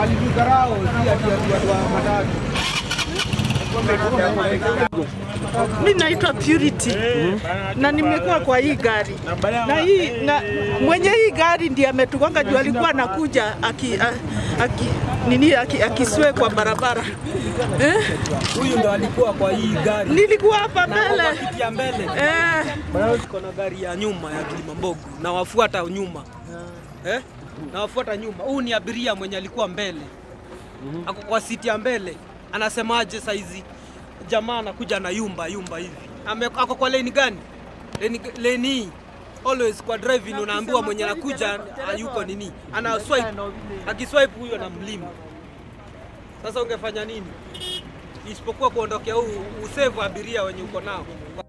Alitudharau si ati ati watu wa matatu. Mi naitwa Purity na nimekuwa kwa hii gari na hii na mwenye hii gari ndiye ametugonga juu alikuwa anakuja aki, a- aki, nini aki, akiswe kwa barabara eh? Huyu ndo alikuwa kwa hii gari Nilikuwa hapa mbele kiti ya mbele eh, Kuna gari ya nyuma ya Kilimambogo na wafuata nyuma eh? na wafuata nyuma. Huu ni abiria mwenye alikuwa mbele ako kwa siti ya mbele, anasemaje saizi? Jamaa anakuja na yumba yumba hivi, Ame, ako kwa leni gani? Leni, leni hii. always kwa driving unaambiwa mwenye anakuja hayuko nini, ana swipe, akiswipe huyo na mlima. Sasa ungefanya nini isipokuwa kuondokea huu usave abiria wenye uko nao?